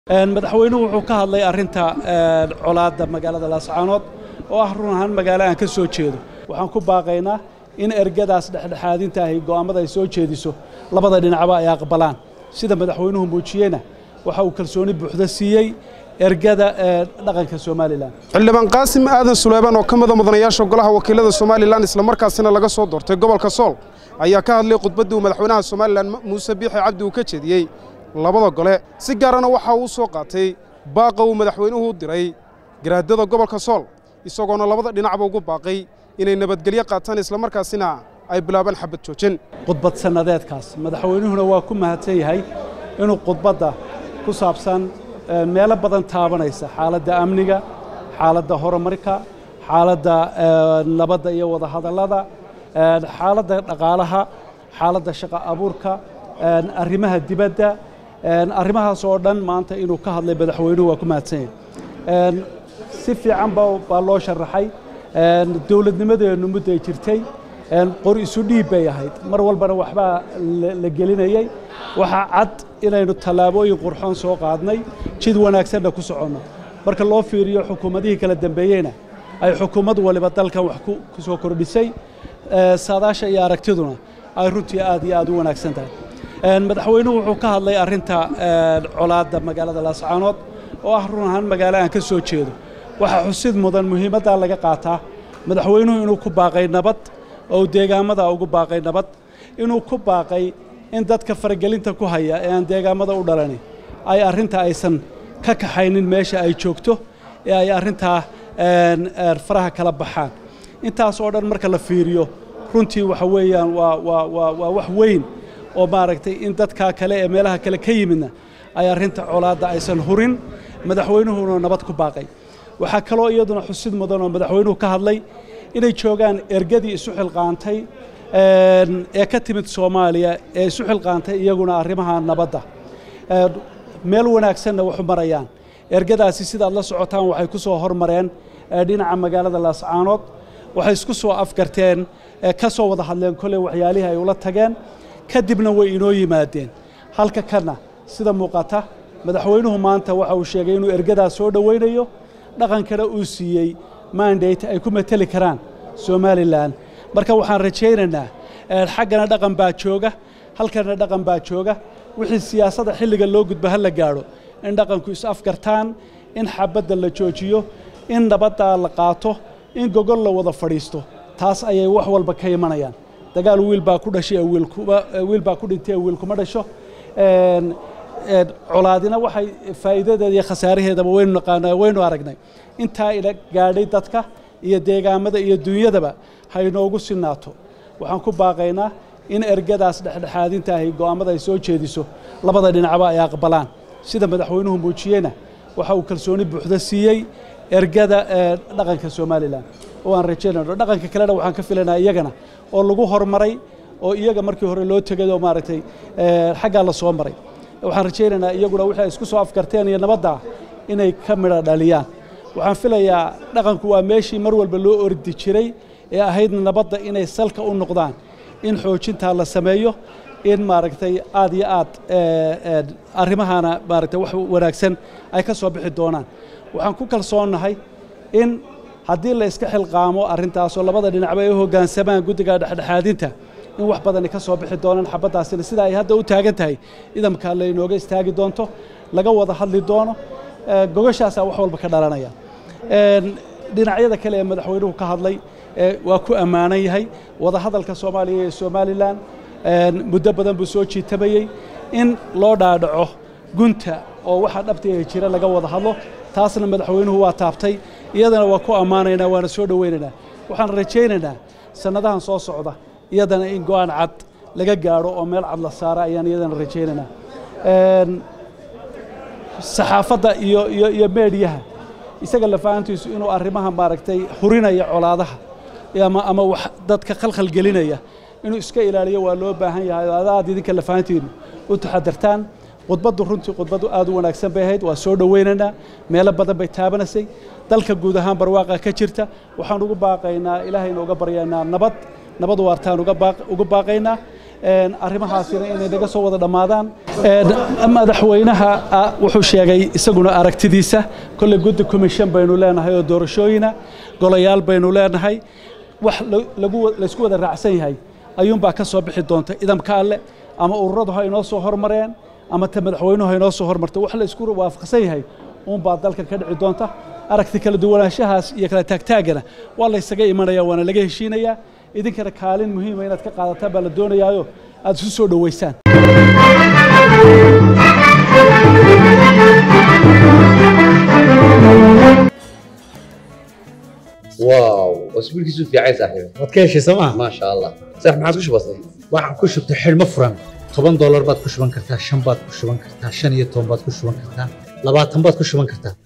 madaxweynuhu wuxuu ka hadlay arrinta colaadda magaalada laascaanood oo ah run ahaan magaalo aan ka soo jeedo waxaan ku baaqaynaa in ergadaas dhexdhexaadinta ahi go'aammada ay soo jeediso labada dhinacba ay aqbalaan sida madaxweynuhu muujiyeyna waxa uu kalsooni buuxda siiyey ergada dhaqanka somalilan xildhibaan qaasim aadan suleyban oo ka mida mudanayaasha golaha wakiilada somalilan islamarkaasina laga soo doortay gobolka sool ayaa ka hadlay khudbaddii uu madaxweynaha somalilan muuse biixi cabdi uu ka jeediyey labada gole si gaarana waxa uu soo qaatay baaqa uu madaxweynuhu u diray garaadada gobolka sool isagoona labada dhinacba ugu baaqay inay nabadgelyo qaataan islamarkaasina ay bilaabaan xabad joojin khudbad sannadeedkaas madaxweynuhuna waa ku mahadsan yahay inuu khudbadda ku saabsan meelo badan taabanaysa xaaladda amniga xaaladda horumarka xaaladda nabadda iyo wadahadallada xaaladda dhaqaalaha xaaladda shaqo abuurka arrimaha dibadda arrimahaas oo dhan maanta inuu ka hadlay madaxweynuhu waa ku mahadsan yahay si fiican baa loo sharaxay dowladnimadeennu mudday jirtay qor isu dhiib bay ahayd mar walbana waxbaa la gelinayey waxaa cad inaynu tallaabooyin qurxoon soo qaadnay jid wanaagsanna ku soconno marka loo fiiriyo xukuumadihii kala dambeeyeyna ay xukuumad waliba dalkan wax ku soo kordhisay saadaasha iyo aragtiduna ay runtii aad iyo aad u wanaagsan tahay madaxweynuhu wuxuu ka hadlay arrinta colaadda magaalada laascaanood oo ah run ahaan magaalo aan ka soo jeedo waxaa xusid mudan muhiimaddaa laga qaataa madaxweynuhu inuu ku baaqay nabad oo deegaamada ugu baaqay nabad inuu ku baaqay in dadka faragelinta ku haya ee aan deegaamada u dhalani ay arrinta aysan ka kaxaynin meesha ay joogto ee ay arrintaa faraha kala baxaan intaas oo dhan marka la fiiriyo runtii waxa weeyaan waa waa waa waa wax weyn oo maaragtay in dadkaa kale ee meelaha kale ka yimidna ay arrinta colaadda aysan hurin madaxweynuhuna nabad ku baaqay waxaa kaloo iyaduna xusid mudan oo madaxweynuhu ka hadlay inay joogaan ergadii isu xilqaantay ee ka timid soomaaliya ee isu xilqaantay iyaguna arrimaha nabadda meel wanaagsanna waxu marayaan ergadaasi sidaad la socotaan waxay ku soo hormareen dhinaca magaalada laascaanood waxay isku soo afgarteen ka soo wada hadleen kolley waxyaalihii ay ula tageen kadibna way inoo yimaadeen halka kana sida muuqata madaxweynuhu maanta waxa uu sheegay inuu ergadaas soo dhowaynayo dhaqankana uu siiyey mandate ay ku mateli karaan somalilan marka waxaan rajaynaynaa xaggana dhaqan baa jooga halkana dhaqan baa jooga wixii siyaasadda xilliga loo gudba ha la gaadho in dhaqanku is afgartaan in xabadda la joojiyo in nabaddaa la qaato in gogol la wada fadhiisto taas ayay wax walba ka imanayaan dagaal wiil baa ku dhashay wiil baa ku dhintay wiil kuma dhasho colaadina waxay faa'iidadeeda iyo khasaaraheedaba waynu naqaanaa waynu aragnay intaa ila gaadhay dadka iyo deegaamada iyo dunyadaba ha inoogu sinaato waxaan ku baaqaynaa in ergadaas dhexdhexaadinta ahi go'aammada ay soo jeediso labada dhinacba ay aqbalaan sida madaxweynuhu muujiyeyna waxa uu kalsooni buuxda siiyey ergada dhaqanka somalilan oo aan rajaynayno dhaqanka kalena waxaan ka filanaa iyagana oo lagu hormaray oo iyaga markii hore loo tegay oo maaragtay xaggaa la soo maray waxaan rajaynaynaa iyaguna wixii ay isku soo afkarteen iyo nabadda inay ka midha dhaliyaan waxaan filayaa dhaqanku waa meeshii mar walba loo ordi jiray ee ahayd nabadda inay salka u noqdaan in xoojintaa la sameeyo in maaragtay aad iyo aad arrimahana maaragtay wax wanaagsan ay ka soo bixi doonaan waxaan ku kalsoonnahay in haddii la iska xilqaamo arrintaasoo labada dhinacba ay u hoggaansamaan guddiga dhexdhexaadinta in wax badani ka soo bixi doonaan xabaddaasina sida ay hadda u taagan tahay idamka laynooga istaagi doonto laga wada hadli doono gogashaasaa wax walba ka dhalanaya dhinacyada kale ee madaxweynuhu ka hadlay waa ku ammaanan yahay wadahadalka soomaaliya iyo somalilan muddo badan buu soo jiitamayey in loo dhaadhaco gunta oo waxa dhabtiga jira laga wada hadlo taasna madaxweynuhu waa taabtay iyadana waa ku ammaanaynaa waana soo dhowaynaynaa waxaan rajaynaynaa sannadahan soo socda iyadana in go'aan cad laga gaadho oo meel cad la saara ayaan iyadana rajaynaynaa saxaafadda iyo iyo iyo meediyaha isaga lafahantiisu inuu arrimaha maaragtay hurinaya colaadaha ama ama wax dadka khalkhal gelinaya inuu iska ilaaliyo waa loo baahan yahay oo adaad idinka lafahantiinu u taxadartaan khudbaddu runtii khudbaddu aad u wanaagsan bay ahayd waa soo dhowaynaynaa meelo badan bay taabanaysay dalka guud ahaan barwaaqa ka jirta waxaan ugu baaqaynaa ilaahayna uga baryaynaa nabad nabad waartaan uga baaqaynaa arrimahaasina inay naga soo wada dhammaadaan madaxweynaha wuxuu sheegay isaguna aragtidiisa kolley guddi commission baynu leenahay oo doorashooyina golayaal baynu leenahay wax laysku wada raacsan yahay ayuunbaa ka soo bixi doonta idamka alle ama ururadu ha inoo soo hormareen ama ta madaxweynuhu ha inoo soo hormarta wax la isku waafaqsan yahay uunbaa dalka ka dhici doonta aragti kala duwanaanshahaas iyo kala taagtaagana waa laysaga imanaya waana laga heshiinayaa idinkana kaalin muhiima inaad ka qaadataan baa la doonayaayo aad isu soo dhoweysaan واو اسبوع كيسو في عايز صاحبي waad ka heshay sooma ما شاء الله صح ما عادش بسيط waxaan ku shubtay xidhmo furan toban doolar baad ku shuban kartaa shan baad ku shuban kartaa shan iyo toban baad ku shuban kartaa labaatan baad ku shuban kartaa